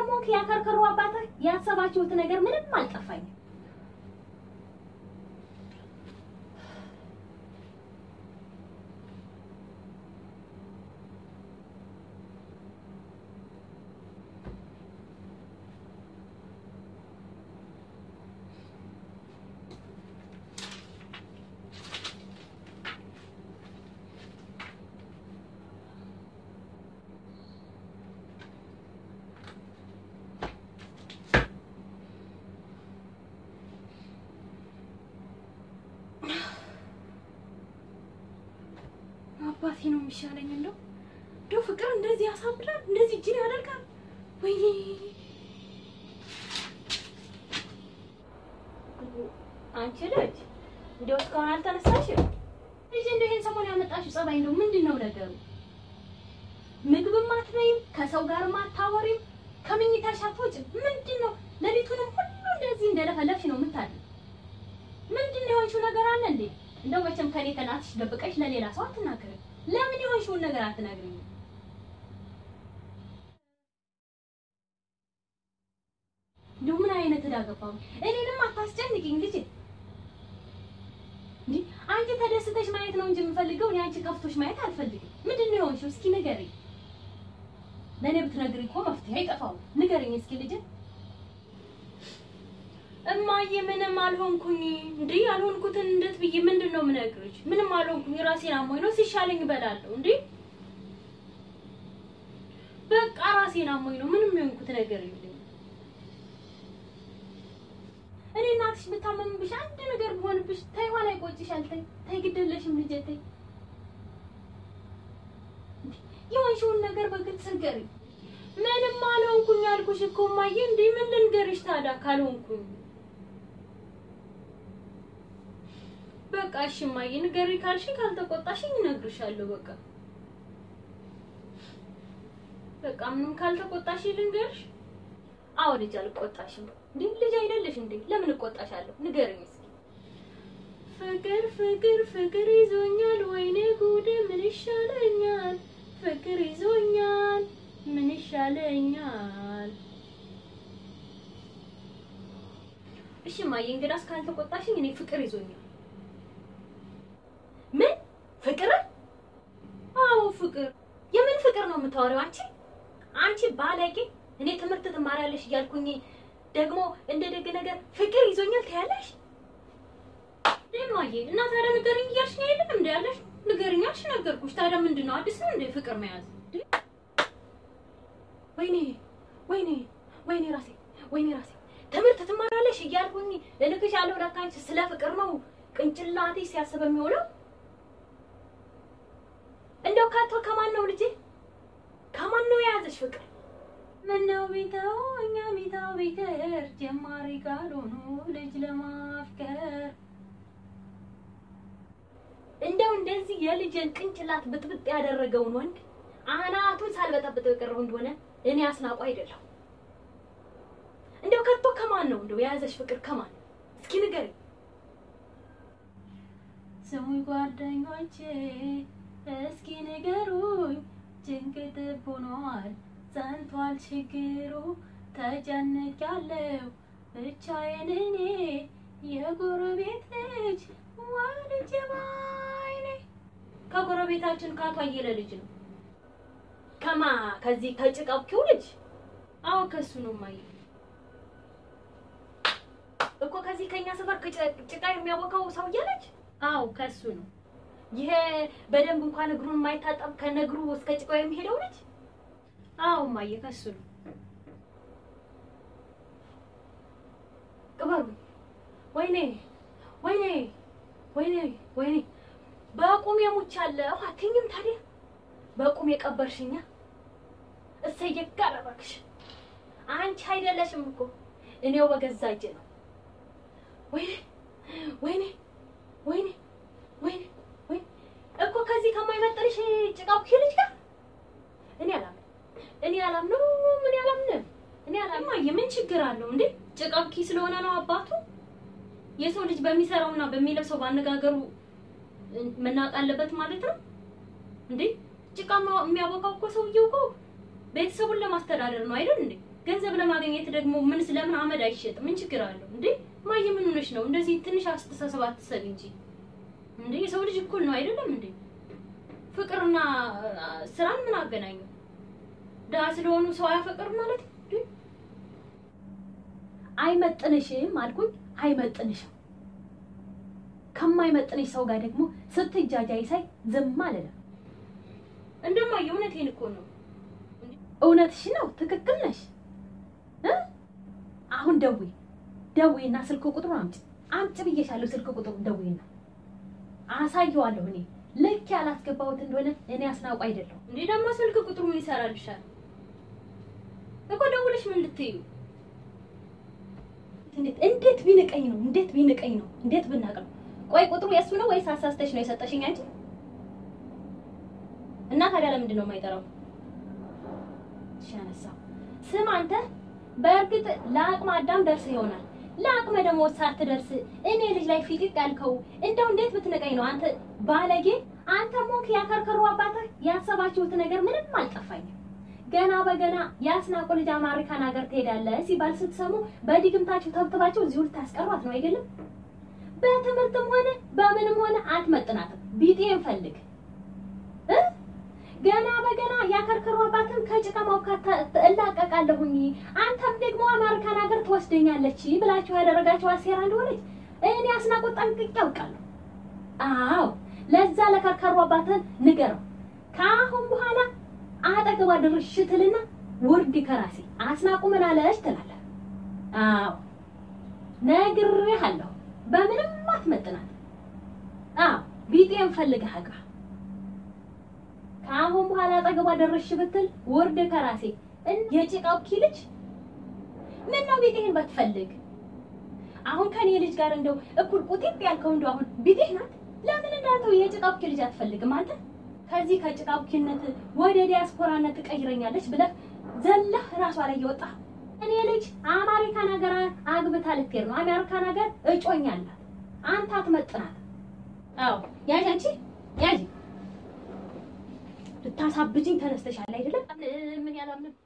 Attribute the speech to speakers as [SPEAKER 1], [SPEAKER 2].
[SPEAKER 1] አንተም ሆንክ ያከርከሩ አባትህ ያሰባችሁት ነገር ምንም አልጠፋኝም። አባቴ ነው የሚሻለኝ። እንደው እንደው ፍቅር እንደዚህ ያሳብዳል፣ እንደዚህ እጅን ያደርጋል። ወይኔ አንቺ ልጅ እንደው እስካሁን አልተነሳሽም? ልጅ እንደው ይሄን ሰሞን ያመጣሽው ጸባይ ነው ምንድን ነው ነገሩ? ምግብም አትበይም፣ ከሰው ጋርም አታወሪም፣ ከምኝታሽ አትወጭም። ምንድን ነው ሌሊቱንም ሁሉ እንደዚህ እንደለፈለፍሽ ነው የምታድሪው? ምንድን ነው የሆንሽው ነገር አለ እንዴ? እንደው መቼም ከኔ ከናትሽ ደብቀሽ ለሌላ ሰው አትናገሪም። ለምን የሆንሽውን ነገር አትነግሪኝም? እንደው ምን አይነት ዕዳ ገባሁ? እኔንም አታስጨንቂኝ ልጄ። እንዴ አንቺ ተደስተሽ ማየት ነው እንጂ የምፈልገው እኔ አንቺ ከፍቶሽ ማየት አልፈልግም። ምንድን ነው የሆንሽው? እስኪ ንገሪኝ። ለእኔ ብትነግሪኝ እኮ መፍትሄ አይጠፋውም። ንገሪኝ እስኪ ልጄ። እማዬ ምንም አልሆንኩኝ። እንዴ ያልሆንኩትን እንዴት ብዬ ምንድን ነው የምነግርሽ? ምንም አልሆንኩኝ። ራሴን አሞኝ ነው። ሲሻለኝ እበላለሁ። እንዴ በቃ ራሴን አሞኝ ነው። ምንም የሆንኩት ነገር የለም። እኔ እናትሽ ብታመምብሽ አንድ ነገር ቢሆንብሽ ተይ ኋላ ይቆጭሻል። ተይ ተይ፣ ግድ የለሽም ልጄ ተይ። እንዴ የሆንሽውን ነገር በግልጽ ንገሪኝ። ምንም አልሆንኩኝ አልኩሽ እኮ እማዬ። እንዴ ምን ልንገርሽ ታዲያ ካልሆንኩኝ በቃ እሺ እማዬ ንገሪ ካልሽኝ ካልተቆጣሽኝ እነግርሻለሁ። በቃ በቃ ምንም ካልተቆጣሽኝ ልንገርሽ። አዎ ልጅ አልቆጣሽም። እንዴ ልጅ አይደለሽ እንዴ? ለምን እቆጣሻለሁ? ንገሪኝ እስኪ። ፍቅር ፍቅር ፍቅር ይዞኛል፣ ወይኔ ጉዴ ምን ይሻለኛል? ፍቅር ይዞኛል፣ ምን ይሻለኛል? እሺ እማዬ እንግዳስ ካልተቆጣሽኝ እኔ ፍቅር ይዞኛል። ምን ፍቅር? አዎ ፍቅር። የምን ፍቅር ነው የምታወሪው አንቺ? አንቺ ባለጌ! እኔ ትምህርት ትማሪያለሽ እያልኩኝ ደግሞ እንደ ደግ ነገር ፍቅር ይዞኛል ትያለሽ? ደማዬ እና ታዲያ ንገሪኝ እያልሽ ነው አይደለም እንዴ ያለሽ? ንገሪኝ አልሽ፣ ነገርኩሽ። ታዲያ ምንድን ነው አዲስ ነው እንዴ ፍቅር መያዝ? ወይኔ ወይኔ ወይኔ ራሴ ወይኔ ራሴ ትምህርት ትማሪያለሽ እያልኩኝ እልክሻለሁ። ለካ አንቺ ስለ ፍቅር ነው ቅንጭላቴ ሲያስብ የሚውለው። እንደው ካቶ ከማን ነው ልጄ? ከማን ነው የያዘሽ ፍቅር? ምነው ቢተው እኛ ቢተው ቢቀር ጀማሪ ካልሆኑ ልጅ ለማፍቀር እንደው እንደዚህ የልጅን ቅንጭላት ብጥብጥ ያደረገውን ወንድ አናቱን ሳልበጠብጠው የቀረው እንደሆነ እኔ አስናቁ አይደለሁ። እንደው ከቶ ከማን ነው እንደው የያዘሽ ፍቅር ከማን? እስኪ ንገሪኝ። ስሙኝ ጓደኞቼ እስኪ ንገሩኝ፣ ጭንቅጥ ሆኗል ጸንቷል ችግሩ፣ ተጨንቄያለሁ ብቻዬን እኔ የጎረቤት ልጅ ወልጄ ባይኔ። ከጎረቤታችን ከአቶ አየለ ልጅ ነው። ከማ ከዚህ ከጭቃው ልጅ? አዎ ከሱ ነው ማየ እኮ ከዚህ ከኛ ሰፈር ጭቃ የሚያቦካው ሰውዬ ልጅ? አዎ ከሱ ነው። ይሄ በደንብ እንኳን እግሩን የማይታጠብ ከነግሩ እስከ ጭቃው የሚሄደው ልጅ? አዎ ማየ ከሱ ነው። ቅበሩ። ወይኔ ወይኔ ወይኔ ወይኔ በቁም የሙቻለሁ አትይኝም ታዲያ? በቁም የቀበርሽኛ እሰየ ጋር እባክሽ። አንቺ አይደለሽም እኮ እኔው በገዛ እጄ ነው። ወይኔ ወይኔ ወይኔ ወይኔ ወይኔ እኮ ከዚህ ከማይመጥንሽ ጭቃው ልጅ ጋር እኔ አላምንም፣ እኔ አላምንም፣ እኔ አላምንም፣ እኔ አላምንም። የምን ችግር አለው እንዴ? ጭቃው ኪ ስለሆነ ነው አባቱ። የሰው ልጅ በሚሰራውና በሚለብሰው ባነጋገሩ መናቅ አለበት ማለት ነው እንዴ? ጭቃ የሚያቦካው እኮ ሰውዬው እኮ ቤተሰቡን ለማስተዳደር ነው አይደል እንዴ? ገንዘብ ለማግኘት ደግሞ ምን ስለምን አመድ አይሸጥም? ምን ችግር አለው እንዴ? ማየ ምን ሆነሽ ነው? እንደዚህ ትንሽ አስተሳሰብ አትሰብ እንጂ እንዴ። የሰው ልጅ እኩል ነው አይደለም እንዴ? ፍቅርና አ፣ ስራን ምን አገናኘው? ድሀ ስለሆኑ ሰው አያፈቅር ማለት ነው እንዴ? አይመጥንሽም አልኩኝ። አይመጥንሽም። ከማይመጥንሽ ሰው ጋር ደግሞ ስትጃጃይ ሳይ ዝም አልልም። እንደማየ እውነቴን እኮ ነው። እውነትሽ ነው። ትክክል ነሽ እ አሁን ደዊ ደዊና ስልክ ቁጥሩ አምጪ አምጪ ብዬሻለሁ። ስልክ ቁጥሩ ደዊና አሳየዋለሁ። እኔ ልክ ያላስገባሁት እንደሆነ እኔ አስናውቅ አይደለሁ እንዴ? ደግሞ ስልክ ቁጥሩ ምን ይሰራልሻል እኮ ደውለሽ ምን ልትዩ? እንዴት እንዴት ቢንቀኝ ነው? እንዴት ቢንቀኝ ነው? እንዴት ብናቅ ነው? ቆይ ቁጥሩ የእሱ ነው ወይስ አሳስተሽ ነው የሰጠሽኝ አንቺ? እና ታዲያ ለምንድን ነው የማይጠራው? እሺ አነሳው። ስም አንተ በእርግጥ ለአቅመ አዳም ደርሰህ ይሆናል። ለአቅመ ደግሞ ሳትደርስ እኔ ልጅ ላይ ፊቅቅ ያልከው እንደው እንዴት ብትነቀኝ ነው አንተ ባለጌ! አንተ ሞክ ያከርከሩ አባትህ ያሰባችሁት ነገር ምንም አልጠፋኝም። ገና በገና የአስናቁ ልጅ አሜሪካን ሀገር ትሄዳለህ ሲባል ስትሰሙ በድግምታችሁ ተብትባችሁ እዚሁ ልታስቀሯት ነው አይደለም? በትምህርትም ሆነ በምንም ሆነ አትመጥናትም። ቢጤን ፈልግ እ ገና በገና ያከርከሩ አባትን ከጭቃ ማውካት እላቀቃለሁኝ አንተም ደግሞ አሜሪካን ሀገር ትወስደኛለች ብላችሁ ያደረጋችሁ አሴራ እንደሆነች እኔ አስናቁ ጠንቅቄ ያውቃለሁ። አዎ ለዛ ለከርከሩ አባትን ንገረው። ከአሁን በኋላ አጠገቧ ድርሽ ትልና ውርድ ከራሴ አስናቁ ምን አለች ትላለህ። አዎ ነግሬሃለሁ። በምንም አትመጥናት። አዎ ቢጤን ፈልገህ አግባ። ከአሁን በኋላ አጠገቧ ደረሽ ብትል ውርድ ከራሴ እን- የጭቃው ኪ ልጅ ምን ነው ቢጤህን ባትፈልግ አሁን ከኔ ልጅ ጋር እንደው እኩል ቁጢጥ ያልከው እንደው አሁን ቢጤህ ናት። ለምን እንዳንተው የጭቃው ኪ ልጅ አትፈልግም አንተ? ከዚህ ከጭቃው ኪነት ወደ ዲያስፖራነት ትቀይረኛለች ብለህ ዘለህ ራሷ ላይ የወጣ እኔ ልጅ አሜሪካን ሀገር አግብታ ልትሄድ ነው። አሜሪካን ሀገር እጮኛ አላት። አንተ አትመጥናት። አዎ ያዥ አንቺ ያዥ ልታሳብጅኝ ተነስተሻል አይደለም? ምን ያላምን